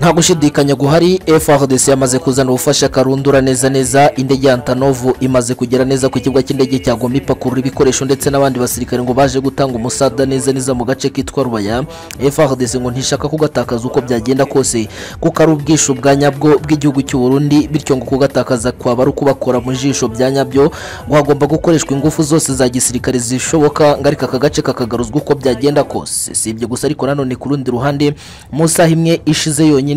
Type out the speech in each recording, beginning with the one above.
nta gushidikanya guhari FRDC yamaze kuzana ubufasha karundura neza neza indege ya Antonov imaze kugera neza ku kibuga cy'indege cya Goma ipakurura ibikoresho ndetse n'abandi basirikare ngo baje gutanga umusada neza neza mu gace kitwa Rubaya FRDC ngo ntishaka kugatakaza uko byagenda kose kuko ari ubwisho bwa nyabwo bw'igihugu cy'u Burundi bityo ngo kugatakaza kwaba ari ukubakora mu jisho bya nyabyo ngo hagomba gukoreshwa ingufu zose za gisirikare zishoboka ngo ariko aka gace kakagaruzwa uko byagenda kose si ibyo gusa ariko nanone ku rundi ruhande mu saha imwe ishize yonyine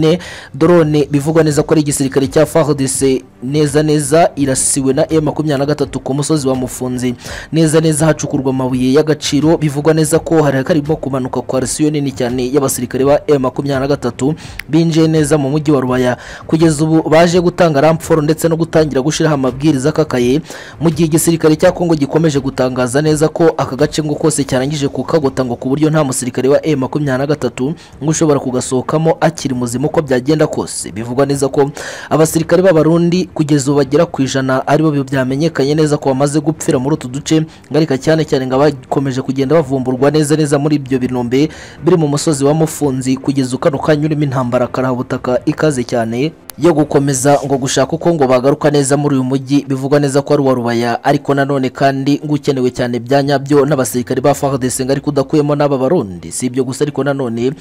drone bivugwa neza ko ari igisirikare cya FARDC neza neza irasiwe na M23 ku musozi wa Mufunzi neza neza hacukurwa amabuye y'agaciro bivugwa neza ko hari karimo kumanuka kwa resiyo nini cyane y'abasirikare ba M23 binjiye neza mu mujyi wa Rubaya kugeza ubu baje gutanga ramforo ndetse no gutangira gushiraho amabwiriza akakaye mu gihe igisirikare cya Kongo gikomeje gutangaza neza ko aka gace ngo kose cyarangije kukagota ngo ku buryo nta musirikare wa M23 ngo ushobora kugasohokamo akiri muzima uko byagenda kose bivugwa neza ko abasirikare b'abarundi kugeza ubu bagera ku ijana aribo byamenyekanye neza ko bamaze gupfira muri utu duce ngarika cyane cyane ngo abakomeje kugenda bavumburwa neza neza muri ibyo binombe biri mu musozi wa mufunzi kugeza ukano kanya urimo intambara karahabutaka ikaze cyane yo gukomeza ngo gushaka uko ngo bagaruka neza muri uyu mujyi bivugwa neza ko ari uwa rubaya ariko nanone kandi ngo ukenewe cyane bya nyabyo n'abasirikare ba FARDC ngo ariko udakuyemo n'aba barundi si ibyo gusa ariko nanone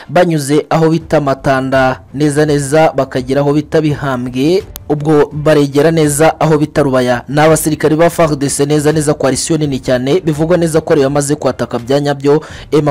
banyuze aho bita matanda neza neza bakagera aho bita bihambwe ubwo baregera neza aho bita rubaya ni abasirikare ba FARDC neza neza kwa risiyo nini cyane bivugwa neza ko ariyo yamaze kwataka bya nyabyo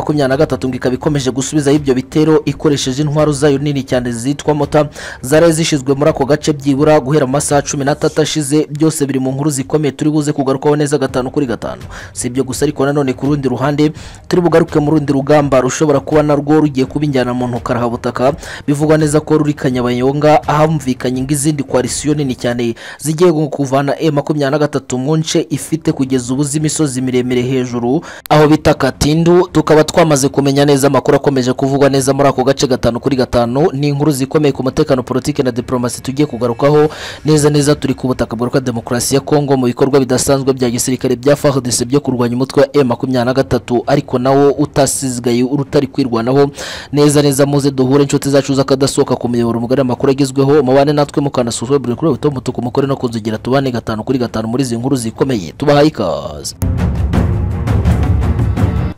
M23 ngo ikaba ikomeje gusubizaho ibyo bitero ikoresheje intwaro zayo nini cyane zitwa mota zari zishyizwe muri ako gace byibura guhera amasaha cumi n'atatu ashize byose biri mu nkuru zikomeye turi buze kugarukaho neza gatanu kuri gatanu si ibyo gusa ariko nanone ku rundi ruhande turi bugaruke mu rundi rugamba rushobora kuba narwo rugiye kuba injyana mu ntokarahabutaka bivugwa neza ko ruri kanyabayonga ahamvikanye ngo izindi kwa koalisiyo nini cyane zigiye kuvana e makumyabiri na gatatu mu nce ifite kugeza ubu z'imisozi miremire hejuru aho bita katindu tukaba twamaze kumenya neza amakuru akomeje kuvugwa neza muri ako gace gatanu kuri gatanu ni inkuru zikomeye ku mutekano politiki na diplomasi tugiye kugarukaho neza neza turi ku butaka bwa demokarasi ya kongo mu bikorwa bidasanzwe bya gisirikare bya fardc byo kurwanya umutwe wa e makumyabiri na gatatu ariko nawo utasigaye urutari kwirwanaho neza neza muze duhure inshuti zacu z'akadasohoka ku miyoboro mugari amakuru agezweho mubane natwe mukanasuzuma buri kuri buto mutuku mukore no kunzugira tubane gatanu kuri gatanu muri izi nkuru zikomeye tubahaye ikaze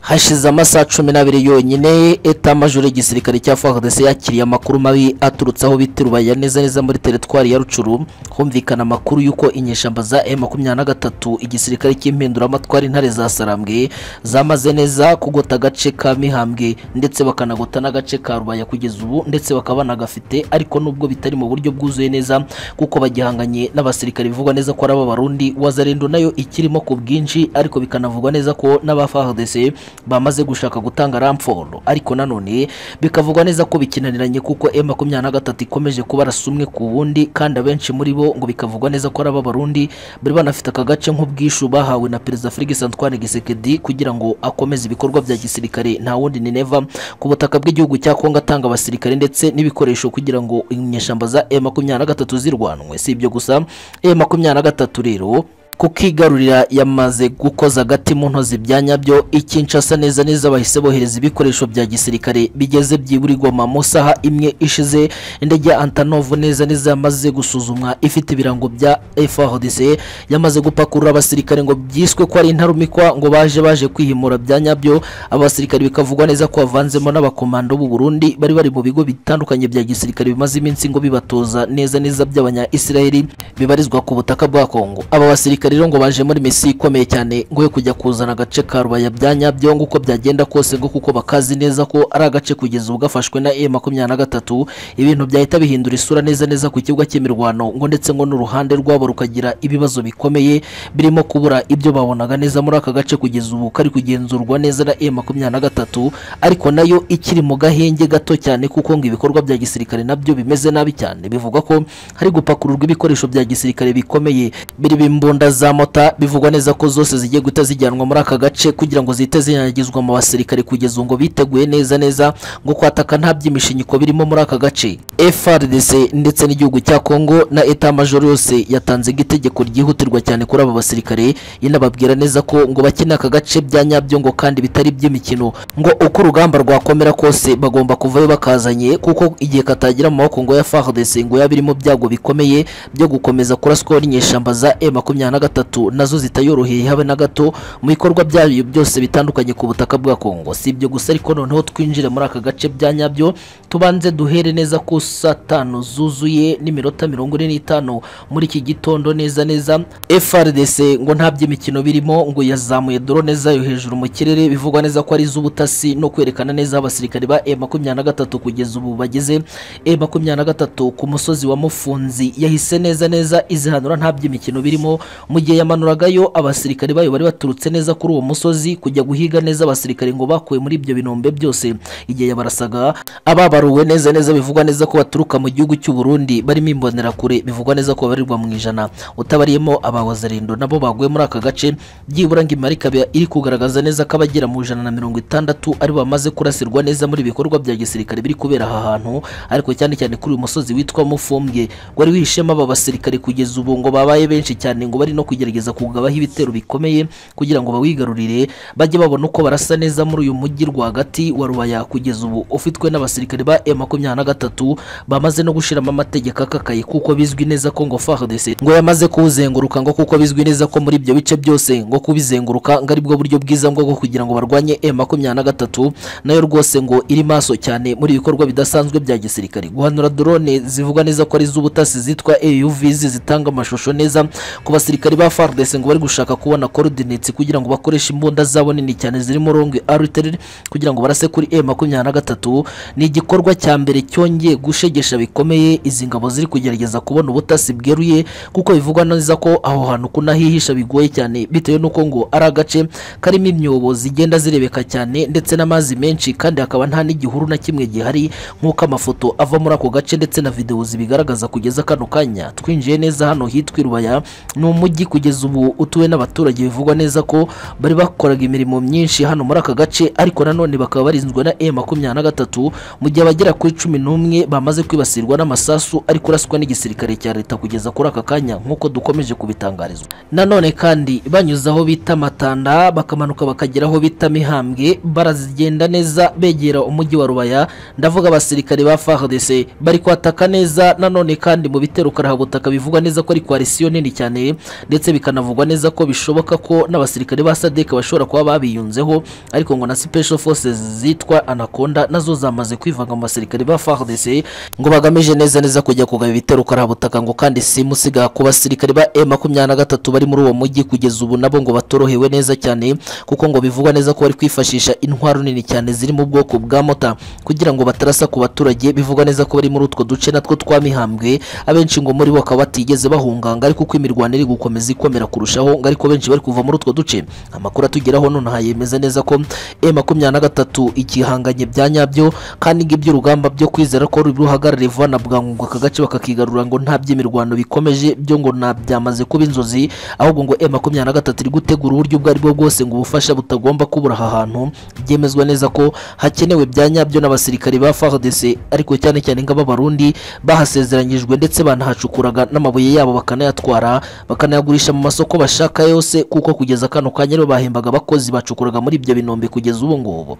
hashize amasaha cumi n'abiri yonyine eta majoro y'igisirikare cya FARDC yakiriye amakuru mabi aturutse aho bita Rubaya neza neza muri teritwari ya Rucuru humvikana amakuru y'uko inyeshamba za M23 igisirikare cy'impinduramatwara intare za Sarambwe zamaze neza kugota agace ka Mihambwe ndetse bakanagota n'agace ka Rubaya kugeza ubu ndetse bakaba banagafite ariko nubwo bitari mu buryo bwuzuye neza kuko bagihanganye n'abasirikare bivugwa neza ko ari ab'abarundi wazarendo nayo ikirimo ku bwinshi ariko bikanavugwa neza ko n'aba FARDC bamaze gushaka gutanga ramforo ariko nanone bikavugwa neza ko bikinaniranye kuko M23 ikomeje kubarasa umwe ku wundi kandi abenshi muri bo ngo bikavugwa neza ko ari ab'abarundi bari banafite aka gace nk'ubwishu bahawe na perezida Felix Antoine Tshisekedi kugira ngo akomeze ibikorwa bya gisirikare nta wundi ni Neva ku butaka bw'igihugu cya Kongo atanga abasirikare ndetse n'ibikoresho kugira ngo inyeshamba za M23 zirwanwe si ibyo gusa M23 rero kukigarurira yamaze gukoza agati mu ntozi bya nyabyo ikinshasa neza neza bahise bohereza ibikoresho bya gisirikare bigeze byiburirwama mu saha imwe ishize indege ya Antonov neza neza yamaze gusuzumwa ifite ibirango bya FARDC yamaze gupakurura abasirikare ngo byiswe ko ari intarumikwa ngo baje baje kwihimura bya nyabyo abasirikare bikavugwa neza ko bavanzemo n'abakomando b'u Burundi bari bari mu bigo bitandukanye bya gisirikare bimaze iminsi ngo bibatoza neza neza by'abanya Israeli bibarizwa ku butaka bwa Kongo aba basirikare rero ngo baje muri misi ikomeye cyane ngo yo kujya kuzana agace ka rubaya bya nyabyo ngo uko byagenda kose ngo kuko bakazi neza ko ari agace kugeza ubu gafashwe na M23 ibintu byahita bihindura isura neza neza ku kibuga cy'imirwano ngo ndetse ngo n'uruhande rwabo rukagira ibibazo bikomeye birimo kubura ibyo babonaga neza muri aka gace kugeza ubu kari kugenzurwa neza na M23 ariko nayo ikiri mu gahenge gato cyane kuko ngo ibikorwa bya gisirikare nabyo bimeze nabi cyane bivuga ko hari gupakururwa ibikoresho bya gisirikare bikomeye biri bimbunda za mota bivugwa neza ko zose zigiye guhita zijyanwa muri aka gace kugira ngo zihite zinyagizwa mu basirikare kugeza ubu ngo biteguye neza neza ngo kwataka nta by'imishinyiko birimo muri aka gace FRDC ndetse n'igihugu cya Kongo na Etat Major yose yatanze itegeko ryihutirwa cyane kuri aba basirikare inababwira neza ko ngo bakeneye aka gace bya nyabyo ngo kandi bitari iby'imikino ngo uko urugamba rwakomera kose bagomba kuvayo bakazanye kuko igihe katagira mu maboko ngo ya FARDC ngo yaba irimo byago bikomeye byo gukomeza kuraswaho n'inyeshamba za M23 nazo zitayoroheye habe na gato mu bikorwa byayo byose bitandukanye ku butaka bwa Kongo si ibyo gusa ariko noneho twinjire muri aka gace bya nyabyo tubanze duhere neza ko saa tanu zuzuye n'iminota mirongo ine n'itanu muri iki gitondo neza neza FRDC ngo nta by'imikino birimo ngo yazamuye drone zayo hejuru mu kirere bivugwa neza ko ari iz'ubutasi no kwerekana neza abasirikare ba M23 kugeza ubu bageze M23 ku musozi wa Mufunzi yahise neza neza izihanura nta by'imikino birimo mu gihe yamanuragayo abasirikare bayo bari baturutse neza kuri uwo musozi kujya guhiga neza abasirikare ngo bakuwe muri ibyo binombe byose igihe yabarasaga ababaruwe neza neza bivugwa neza ko baturuka mu gihugu cy'u Burundi barimo imbonerakure bivugwa neza ko babarirwa mu ijana utabariyemo abawazarindo nabo baguye muri aka gace byibura ngo imari ikaba iri kugaragaza neza ko abagera mu ijana na mirongo itandatu ari bamaze kurasirwa neza muri ibikorwa bya gisirikare biri kubera aha hantu ariko cyane cyane kuri uyu musozi witwa Mufumbwe wari wihishemo aba basirikare kugeza ubu ngo babaye benshi cyane ngo bari no kugerageza kugabaho ibitero bikomeye kugira ngo bawigarurire bajye babona uko barasa neza muri uyu mujyi rwagati wa Rubaya kugeza ubu ufitwe n'abasirikare ba M23 bamaze no gushiramo amategeko akakaye kuko bizwi neza ko ngo FARDC ngo yamaze kuwuzenguruka ngo kuko bizwi neza ko muri ibyo bice byose ngo kubizenguruka ngo aribwo buryo bwiza ngo bwo kugira ngo barwanye M23 nayo rwose ngo iri maso cyane muri ibikorwa bidasanzwe bya gisirikare guhanura drone zivugwa neza ko ari iz'ubutasi zitwa AUVs zitanga amashusho neza ku basirikare ba FARDC ngo bari gushaka kubona coordinates kugira ngo bakoreshe imbunda zabo nini cyane zirimo long artillery kugira ngo barase kuri M23 ni igikorwa cya mbere cyongeye gushegesha bikomeye izi ngabo ziri kugerageza kubona ubutasi bweruye kuko bivugwa neza ko aho hantu kunahihisha bigoye cyane bitewe n'uko ngo ari agace karimo imyobo zigenda zirebeka cyane ndetse n'amazi menshi kandi hakaba nta n'igihuru na kimwe gihari nk'uko amafoto ava muri ako gace ndetse na videwo zibigaragaza kugeza kano kanya twinjiye neza hano hitwa Irubaya ni umujyi kugeza ubu utuwe n'abaturage bivugwa neza ko bari bakoraga imirimo myinshi hano muri aka gace ariko nanone bakaba barinzwe na M23 mu gihe abagera kuri cumi n'umwe bamaze kwibasirwa n'amasasu ari kuraswa n'igisirikare cya leta kugeza kuri aka kanya nk'uko dukomeje kubitangarizwa nanone kandi banyuze aho bita matanda bakamanuka bakagera aho bita mihambwe barazigenda neza begera umujyi wa rubaya ndavuga abasirikare ba FARDC bari kwataka neza nanone kandi mu bitero karahabutaka bivugwa neza ko ari koalisiyo nini cyane ndetse bikanavugwa neza ko bishoboka ko n'abasirikare ba SADC bashobora kuba babiyunzeho ariko ngo na special forces zitwa anaconda nazo zamaze kwivanga mu basirikare ba FARDC ngo bagamije neza neza kujya kugaba ibitero karahabutaka ngo kandi simusiga ku basirikare ba M23 bari muri uwo mujyi kugeza ubu nabo ngo batorohewe neza cyane kuko ngo bivugwa neza ko bari kwifashisha intwaro nini cyane ziri mu bwoko bwa mota kugira ngo batarasa ku baturage bivugwa neza ko bari muri utwo duce natwo twamihambwe abenshi ngo muri bo bakaba batigeze bahunganga ariko uko imirwano iri gukomeza ikomera kurushaho ngo ariko benshi bari kuva muri utwo duce amakuru atugeraho nonaha yemeza neza ko M23 ikihanganye bya nyabyo kandi ngo iby'urugamba byo kwizera ko ruruhagarariye vuba na bwangu ngo aka gace bakakigarura ngo nta by'imirwano bikomeje byo ngo nta byamaze kuba inzozi ahubwo ngo M23 iri gutegura uburyo ubwo ari bwo bwose ngo ubufasha butagomba kubura aha hantu byemezwa neza ko hakenewe bya nyabyo n'abasirikare ba FARDC ariko cyane cyane nk'ababarundi bahasezeranyijwe ndetse banahacukuraga n'amabuye yabo bakanayatwara bakanayagurisha mu masoko bashaka yose kuko kugeza kano kanya aribo bahembaga abakozi bacukuraga muri ibyo binombe kugeza ubu ngubu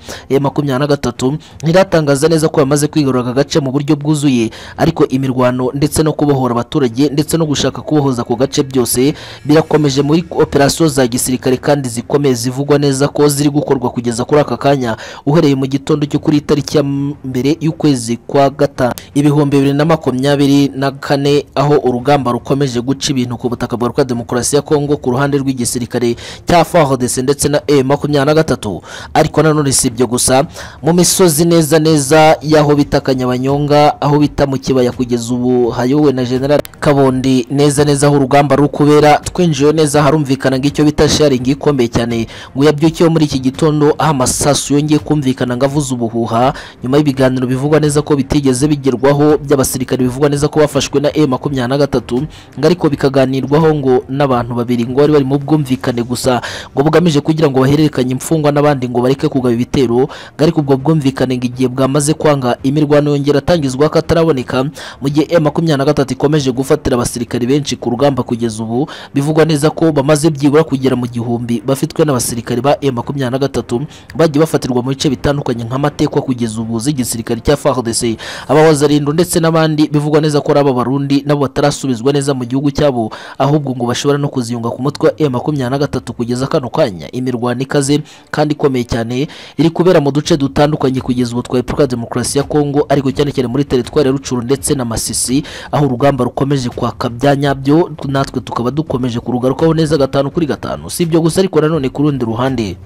M23 ntiratangaza neza ko yamaze kwigarura aka gace mu buryo bwuzuye ariko imirwano ndetse no kubohora abaturage ndetse no gushaka kubohoza ku gace byose birakomeje muri operasiyo za gisirikare kandi zikomeye zivugwa neza ko ziri gukorwa kugeza kuri aka kanya uhereye mu gitondo cyo kuri tariki ya mbere y'ukwezi kwa gatanu ibihumbi bibiri na makumyabiri na kane aho urugamba rukomeje guca ibintu ku butaka bwa Repubulika Demokarasi ya Kongo ku ruhande rw'igisirikare cya FARDC ndetse na M23 ariko nanone si ibyo gusa mu misozi neza neza y'aho bita Kanyabanyonga aho bita mu kibaya kugeza ubu hayowe na General Kabondi neza neza aho urugamba rukubera twinjiye neza harumvikana ngo icyo bita sharing ikomeye cyane ngo yabyukiye muri iki gitondo aho amasasu yongeye kumvikana ngo avuze ubuhuha nyuma y'ibiganiro bivugwa neza ko bitigeze bigerwaho by'abasirikare bivugwa neza ko bafashwe na M23 ngo ariko bikaganirwaho ngo n'abantu babiri ngo bari bari mu bwumvikane gusa ngo bugamije kugira ngo bahererekanye imfungwa n'abandi ngo bareke kugaba ibitero ngo ariko ubwo bwumvikane ngo igihe bwamaze kwanga imirwano yongera atangizwa kataraboneka mu gihe M makumyabiri na gatatu ikomeje gufatira abasirikare benshi ku rugamba kugeza ubu bivugwa neza ko bamaze byibura kugera mu gihumbi bafitwe n'abasirikare ba M makumyabiri na gatatu bagiye bafatirwa mu bice bitandukanye nk'amatekwa kugeza ubu z'igisirikare cya FARDC abahoze ari Indo ndetse n'abandi bivugwa neza ko ari aba barundi nabo batarasubizwa neza mu gihugu cyabo ahubwo ngo bashobora no kuziyunga ku mutwe wa M makumyabiri na gatatu kugeza kano kanya imirwano ikaze kandi ikomeye cyane iri kubera mu duce dutandukanye kugeza ubu twa Repubulika ya Demokarasi ya Kongo ariko cyane cyane muri teritwari ya Rucuru ndetse na Masisi aho urugamba rukomeje kwaka bya nyabyo natwe tukaba dukomeje kurugarukaho neza gatanu kuri gatanu si ibyo gusa ariko nanone ku rundi ruhande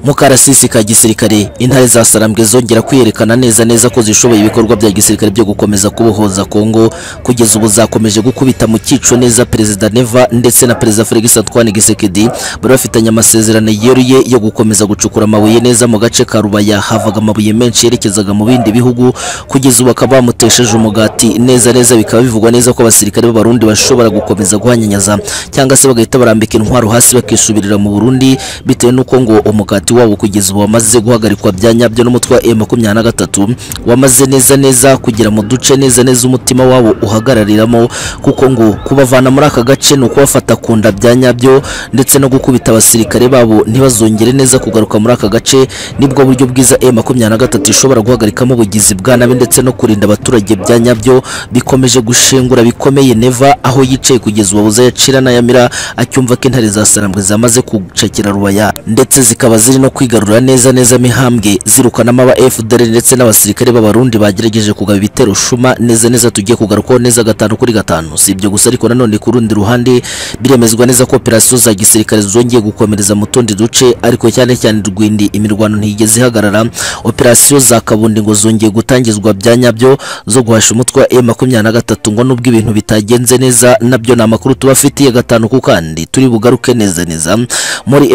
mu karasisi ka gisirikare intare za sarambwe zongera kwiyerekana neza neza ko zishoboye ibikorwa bya gisirikare byo gukomeza kubohoza kongo kugeza ubu zakomeje gukubita mu cyico neza perezida neva ndetse na perezida felix antoine gisekedi bari bafitanye amasezerano yeruye yo gukomeza gucukura amabuye neza mu gace ka rubaya havaga amabuye menshi yerekezaga mu bindi bihugu kugeza ubu bakaba bamutesheje umugati neza neza bikaba bivugwa neza ko abasirikare b'abarundi bashobora gukomeza guhanyanyaza cyangwa se bagahita barambika intwaro hasi bakisubirira mu burundi bitewe n'uko ngo umugati wabo kugeza ubu wamaze guhagarikwa bya nyabyo n'umutwe wa M23 wamaze neza neza kugira mu duce neza neza umutima wabo uhagarariramo kuko ngo kubavana muri aka gace ni ukubafata ku nda bya nyabyo ndetse no gukubita abasirikare babo ntibazongere neza kugaruka muri aka gace nibwo buryo bwiza M23 ishobora guhagarikamo ubugizi bwa nabi ndetse no kurinda abaturage bya nyabyo bikomeje gushengura bikomeye Neva aho yicaye kugeza ubu abuze yacira n'ayamira acyumva ko intare za sarambwe zamaze gucakira rubaya ndetse zikaba ziri no kwigarura neza neza mihambwe zirukanamo aba FDL ndetse n'abasirikare b'abarundi bagerageje kugaba ibitero shuma neza neza tugiye kugarukaho neza gatanu kuri gatanu si ibyo gusa ariko nanone ku rundi ruhande biremezwa neza ko operasiyo za gisirikare zongeye gukomereza mu tundi duce ariko cyane cyane rwindi imirwano ntiyigeze ihagarara operasiyo za kabundi ngo zongeye gutangizwa bya nyabyo zo guhasha umutwe wa M23 ngo nubwo ibintu bitagenze neza nabyo ni amakuru tubafitiye gatanu ku kandi turi bugaruke neza neza muri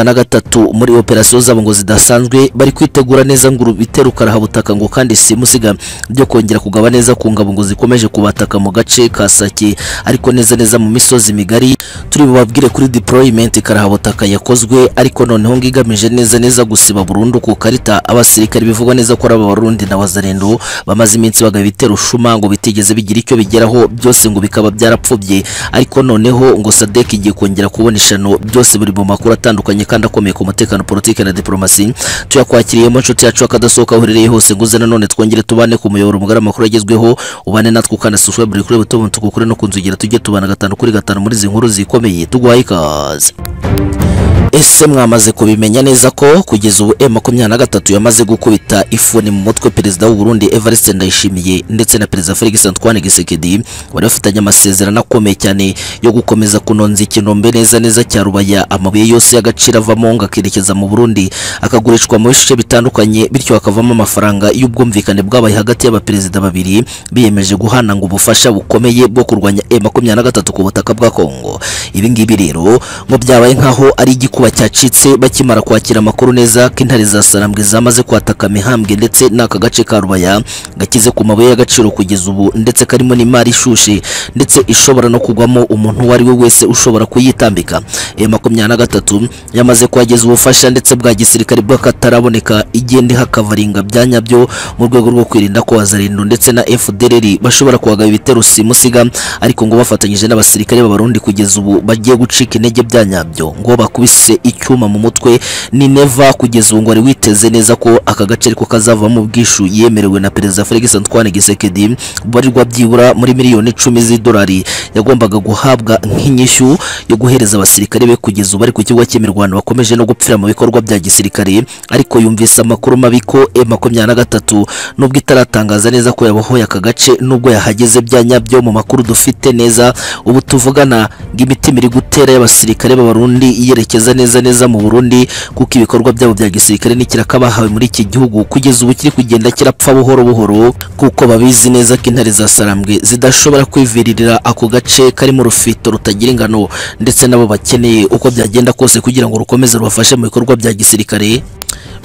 M23 muri operasiyo operasiyo zabo ngo zidasanzwe bari kwitegura neza ngo urubitero karahabutaka ngo kandi simusiga byo kongera kugaba neza ku ngabo ngo zikomeje kubataka mu gace ka Sake ariko neza neza mu misozi migari turi bubabwire kuri deployment karahabutaka yakozwe ariko noneho ngo igamije neza neza gusiba burundu ku karita abasirikare bivugwa neza ko ari abarundi na wazarendo bamaze iminsi bagaba ibitero shuma ngo bitigeze bigira icyo bigeraho byose ngo bikaba byarapfubye ariko noneho ngo Sadek igiye kongera kubona ishano byose buri mu makuru atandukanye kandi akomeye ku mutekano politike na diplomasi tuyakwakiriyemo inshuti yacu akadasohoka aho uherereye hose nguze nanone twongere tubane ku muyoboro mugari amakuru agezweho ubane natwe ukana subscribe buri kuri button tukukure no kunzugira tujye tubana gatanu kuri gatanu muri izi nkuru zikomeye tuguhaye ikaze ese mwamaze kubimenya neza ko kugeza ubu M23 yamaze gukubita ifuni mu mutwe perezida w'u Burundi Evariste Ndayishimiye ndetse na perezida Felix Antoine Tshisekedi bari bafitanye amasezerano akomeye cyane yo gukomeza kunonza ikinombe neza neza cya Rubaya amabuye yose y'agaciro avamo ngo akerekeza mu Burundi akagurishwa mu bice bitandukanye bityo hakavamo amafaranga y'ubwumvikane bwabaye hagati y'abaperezida babiri biyemeje guhana ngo ubufasha bukomeye bwo kurwanya M23 ku butaka bwa Kongo ibi ngibi rero ngo byabaye nkaho ari igikombe igikuba cyacitse bakimara kwakira amakuru neza ko intare za sarambwe zamaze kwataka mihambwe ndetse n'aka gace ka rubaya gakize ku mabuye y'agaciro kugeza ubu ndetse karimo n'imari ishushe ndetse ishobora no kugwamo umuntu uwo ari we wese ushobora kuyitambika iyo makumyabiri na gatatu yamaze kuhageza ubufasha ndetse bwa gisirikare bw'akataraboneka igende hakavaringa bya nyabyo mu rwego rwo kwirinda ko wazarindo ndetse na FDLR bashobora kuhagaba ibitero simusiga ariko ngo bafatanyije n'abasirikare b'abarundi kugeza ubu bagiye gucika intege bya nyabyo ngo bakubise yise icyuma mu mutwe ni neva kugeza ubu ngo ari witeze neza ko aka gace ariko kazavamo ubwishu yemerewe na perezida Felix Antoine Gisekedi barirwa byibura muri miliyoni icumi z'idolari yagombaga guhabwa nk'inyishyu yo guhereza abasirikare be kugeza ubu ariko ikigo cy'imirwano bakomeje no gupfira mu bikorwa bya gisirikare ariko yumvise amakuru mabi ko M23 nubwo itaratangaza neza ko yabohoye aka gace nubwo yahageze bya nyabyo mu makuru dufite neza ubu tuvugana ng'imitima iri gutera y'abasirikare b'abarundi yerekeza neza neza mu Burundi kuko ibikorwa byabo bya gisirikare n'ikiraka bahawe muri iki gihugu kugeza ubu kiri kugenda kirapfa buhoro buhoro kuko babizi neza ko intare za sarambwe zidashobora kwiviririra ako gace karimo urufito rutagira ingano ndetse nabo bakeneye uko byagenda kose kugira ngo rukomeze rubafashe mu bikorwa bya gisirikare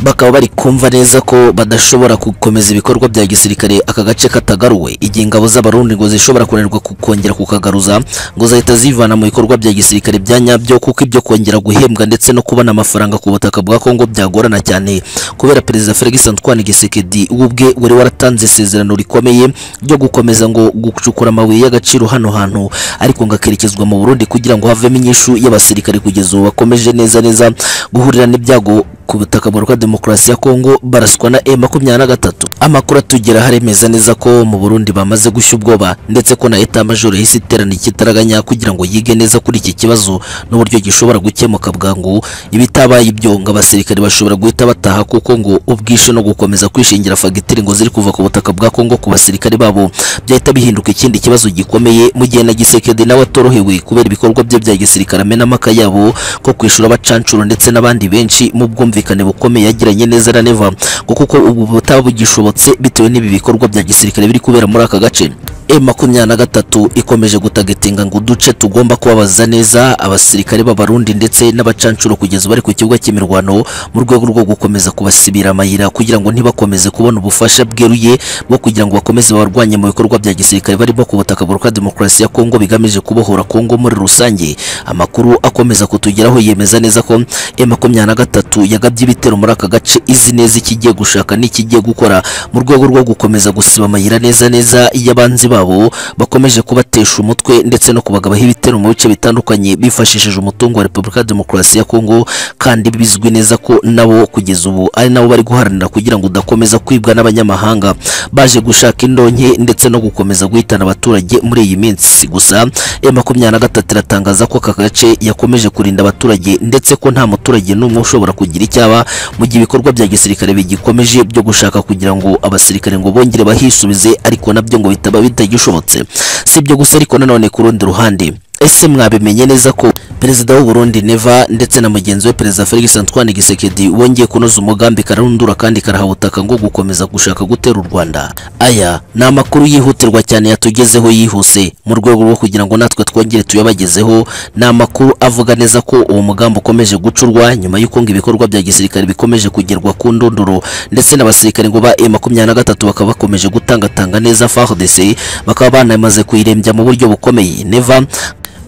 bakaba bari kumva neza ko badashobora gukomeza ibikorwa bya gisirikare aka gace katagaruwe igihe ingabo z'abarundi ngo zishobora kunanirwa ku- kongera kukagaruza ngo zahita zivana mu bikorwa bya gisirikare bya nyabyo kuko ibyo kongera guhembwa ndetse no kubona amafaranga ku butaka bwa Kongo byagorana cyane kubera perezida Felix Antoine Gisekedi we ubwe wari waratanze isezerano rikomeye ryo gukomeza ngo gucukura amabuye y'agaciro hano hantu ariko ngo akerekezwa mu Burundi kugira ngo havemo inyishu y'abasirikare kugeza ubu bakomeje neza neza guhurira n'ibyago ku butaka bwa demokarasi ya Kongo baraswa na M23 amakuru atugera haremeza neza ko mu Burundi bamaze gushya ubwoba ndetse ko na Etat Major yahise iterana ikitaraganya kugira ngo yige neza kuri iki kibazo n'uburyo gishobora gukemuka bwangu ibitabaye ibyo ngo abasirikare bashobora guhita bataha kuko ngo ubwishe no gukomeza kwishingira fagitire ngo ziri kuva ku butaka bwa Kongo ku basirikare babo byahita bihinduka ikindi kibazo gikomeye mu gihe na Gisekedi nawe atorohewe kubera ibikorwa bye bya gisirikare amena amaka yabo ko kwishura abacancuro ndetse n'abandi benshi mu bwumvikane bukomeye yagiranye neza na Neva ngo kuko ubu butaba bugishobotse bitewe n'ibi bikorwa bya gisirikare biri kubera muri aka gace E makumyabiri na gatatu ikomeje gutagetinga ngo uduce tugomba kubabaza neza abasirikare b'abarundi ndetse n'abacancuro kugeza bari ku kibuga cy'imirwano mu rwego rwo gukomeza kubasibira amayira kugira ngo ntibakomeze kubona ubufasha bweruye bwo kugira ngo bakomeze barwanye mu bikorwa bya gisirikare barimo ku butaka bwa demokarasi ya Kongo bigamije kubohora Kongo muri rusange amakuru akomeza kutugeraho yemeza neza ko e makumyabiri na gatatu yagabye ibitero muri aka gace izi neza ikigiye gushaka n'ikigiye gukora mu rwego rwo gukomeza gusiba amayira neza neza y'abanzi babo bakomeje kubatesha umutwe ndetse no kubagabaho ibitero mu bice bitandukanye bifashishije umutungo wa Repubulika ya Demokarasi ya Kongo kandi bizwi neza ko nabo kugeza ubu ari nabo bari guharanira kugira ngo udakomeza kwibwa n'abanyamahanga baje gushaka indonke ndetse no gukomeza guhitana abaturage muri iyi minsi gusa M23 iratangaza ko aka gace yakomeje kurinda abaturage ndetse ko nta muturage n'umwe ushobora kugira icyaba mu gihe ibikorwa bya gisirikare bigikomeje byo gushaka kugira ngo abasirikare ngo bongere bahisubize ariko nabyo ngo bitaba bitagishobotse si ibyo gusa ariko nanone ku rundi ruhande ese mwabimenye neza ko perezida w'u Burundi Neva ndetse na mugenzi we perezida Felix Antoine Gisekedi wongeye kunoza umugambi kararundura kandi karaha ubutaka ngo gukomeza gushaka gutera u Rwanda aya ni amakuru yihutirwa cyane yatugezeho yihuse mu rwego rwo kugira ngo natwe twongere tuyabagezeho ni amakuru avuga neza ko uwo mugambi ukomeje gucurwa nyuma y'uko ngo ibikorwa bya gisirikare bikomeje kugerwa ku ndunduro ndetse n'abasirikare ngo ba M23 bakaba bakomeje gutangatanga neza FARDC bakaba banamaze kuyirembya mu buryo bukomeye Neva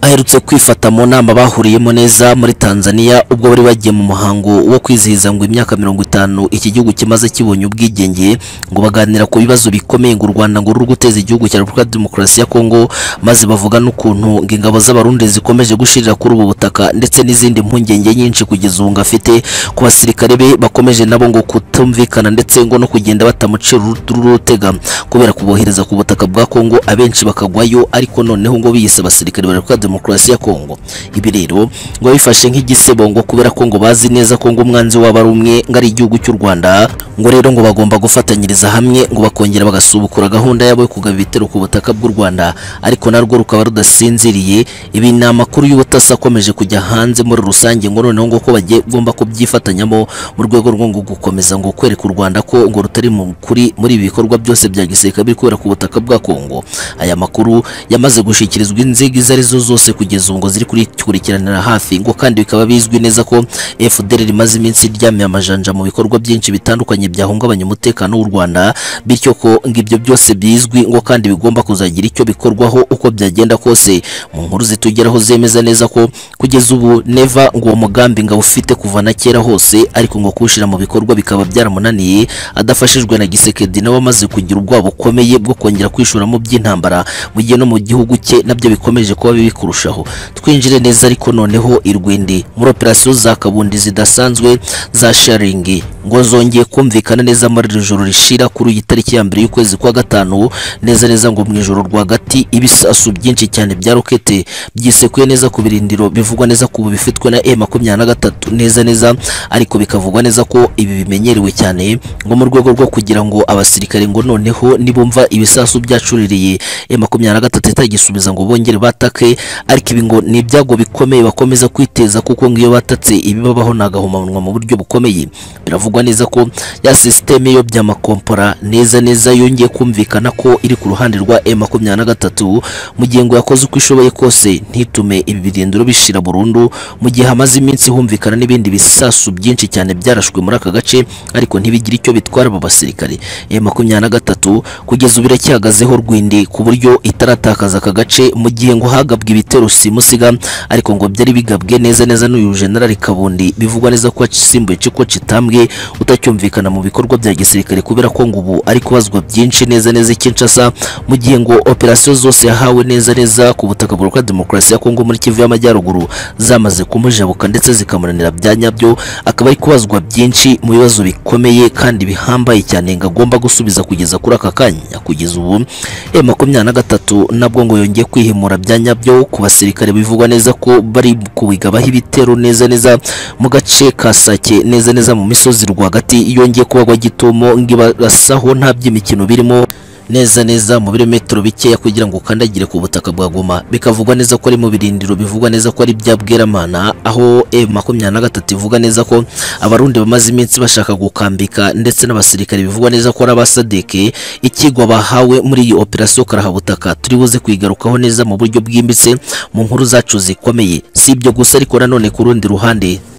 aherutse kwifata mu nama bahuriyemo neza muri Tanzania ubwo bari bagiye mu muhango wo kwizihiza ngo imyaka mirongo itanu iki gihugu kimaze kibonye ubwigenge ngo baganira ku bibazo bikomeye ngo u Rwanda ngo ruri guteza igihugu cya Repubulika ya Demokarasi ya Kongo maze bavuga n'ukuntu ngo ingabo z'abarundi zikomeje gushirira kuri ubu butaka ndetse n'izindi mpungenge nyinshi kugeza ubu ngo afite ku basirikare be bakomeje nabo ngo kutumvikana ndetse ngo no kugenda batamucira urutega kubera kubohereza ku butaka bwa Kongo abenshi bakagwayo ariko noneho ngo biyise abasirikare barekuka demokarasi ya Kongo ibi rero ngo bifashe nk'igisebo ngo kubera ko ngo bazi neza ko ngo umwanzi wabo ari umwe ngo ari igihugu cy'u Rwanda ngo rero ngo bagomba gufatanyiriza hamwe ngo bakongera bagasubukura gahunda yabo yo kugaba ibitero ku butaka bw'u Rwanda ariko narwo rukaba rudasinziriye ibi ni amakuru y'ubutasi akomeje kujya hanze muri rusange ngo noneho ngo ko bagiye gomba kubyifatanyamo mu rwego rwo ngo gukomeza ngo kwereka u Rwanda ko ngo rutari mu kuri muri ibi bikorwa byose bya gisirikare biri kubera ku butaka bwa Kongo aya makuru yamaze gushyikirizwa inzego izo ari zo zose kugeza ubu ngo ziri kurikurikiranira hafi ngo kandi bikaba bizwi neza ko FDL rimaze iminsi iryamiye amajanja mu bikorwa byinshi bitandukanye byahungabanya umutekano w'u Rwanda bityo ko ngo ibyo byose bizwi ngo kandi bigomba kuzagira icyo bikorwaho uko byagenda kose mu nkuru zitugeraho zemeza neza ko kugeza ubu neva ngo uwo mugambi ngabo ufite kuva na kera hose ariko ngo kuwushyira mu bikorwa bikaba byaramunaniye adafashijwe na Gisekedi nawe amaze kugira ubwoba bukomeye bwo kongera kwishura mu by'intambara mu gihe no mu gihugu cye nabyo bikomeje kuba bibi kurushaho twinjire neza ariko noneho irwindi muri operasiyo za kabundi zidasanzwe za sharingi ngo zongeye kumvikana neza muri iri joro rishira kuri iyi tariki ya mbere y'ukwezi kwa gatanu neza neza ngo mu ijoro rwagati ibisasu byinshi cyane bya rokete byisekuye neza ku birindiro bivugwa neza ko ubu bifitwe na M23 neza neza ariko bikavugwa neza ko ibi bimenyerewe cyane ngo mu rwego rwo kugira ngo abasirikare ngo noneho nibumva ibisasu byacuririye M23 itagisubiza ngo bongere batake ariko ibi ngo ni ibyago bikomeye bakomeza kwiteza kuko ngo iyo batatse ibibabaho ni agahomamunwa mu buryo bukomeye biravugwa bivugwa neza ko ya sisiteme y'amakompora neza neza yongeye kumvikana ko iri ku ruhande rwa M makumyabiri na gatatu mu gihe ngo yakoze uko ishoboye kose ntitume ibi birindiro bishira burundu mu gihe hamaze iminsi humvikana n'ibindi bisasu byinshi cyane byarashwe muri aka gace ariko ntibigire icyo bitwara abo basirikare M makumyabiri na gatatu kugeza ubu iracyahagazeho rwindi ku buryo itaratakaza aka gace mu gihe ngo hagabwe ibitero simusiga ariko ngo byari bigabwe neza neza n'uyu generali Kabundi bivugwa neza ko yasimbuye Ciko Kitambwe utacyumvikana mu bikorwa bya gisirikare kubera ko ngo ubu ari kubazwa byinshi neza neza i Kinshasa mu gihe ngo operasiyo zose yahawe neza neza ku butaka bwa demokarasi ya Kongo muri Kivu y'Amajyaruguru zamaze kumujabuka ndetse zikamunanira bya nyabyo akaba ari kubazwa byinshi mu bibazo bikomeye kandi bihambaye cyane ngo agomba gusubiza kugeza kuri aka kanya kugeza ubu e makumyabiri na gatatu nabwo ngo yongeye kwihimura bya nyabyo ku basirikare bivugwa neza ko bari kubigabaho ibitero neza neza mu gace ka Sake neza neza mu misozi rwagati yongeye kubagwa gitumo ngibarasaho nta by'imikino birimo neza neza mu birometero bikeya kugira ngo ukandagire ku butaka bwa Goma bikavugwa neza ko ari mu birindiro bivugwa neza ko ari bya Bweramana aho M makumyabiri na gatatu ivuga neza ko abarundi bamaze iminsi bashaka gukambika ndetse n'abasirikare bivugwa neza ko ari abasadeke ikigwa bahawe muri iyi operasiyo karahabutaka turi buze kuyigarukaho neza mu buryo bwimbitse mu nkuru zacu zikomeye si ibyo gusa ariko nanone ku rundi ruhande